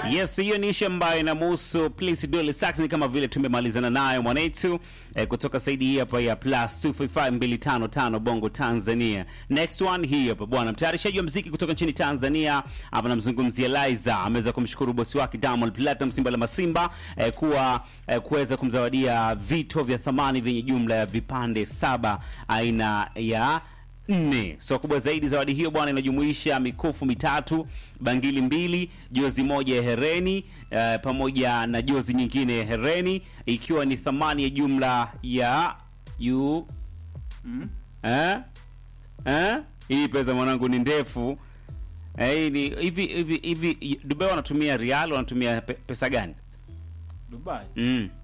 Yes, hiyo ni ishu ambayo inamhusu Prince Dolly Saxon kama vile tumemalizana nayo mwanetu eh, kutoka saidi hii hapa ya plus 255255 Bongo Tanzania. Next one hii hapa bwana, mtayarishaji wa mziki kutoka nchini Tanzania hapa namzungumzia Liza, ameweza kumshukuru bosi wake Diamond Platnumz Simba la Masimba eh, kuwa eh, kuweza kumzawadia vito vya thamani vyenye jumla ya vipande saba aina ya nne. So kubwa zaidi, zawadi hiyo bwana inajumuisha mikufu mitatu, bangili mbili, jozi moja ya hereni eh, pamoja na jozi nyingine ya hereni ikiwa ni thamani ya jumla ya yu eh? Eh? Hii pesa mwanangu ni ndefu. Eh, hii ni hivi hivi hivi Dubai wanatumia rial wanatumia pe, pesa gani? Dubai Mm.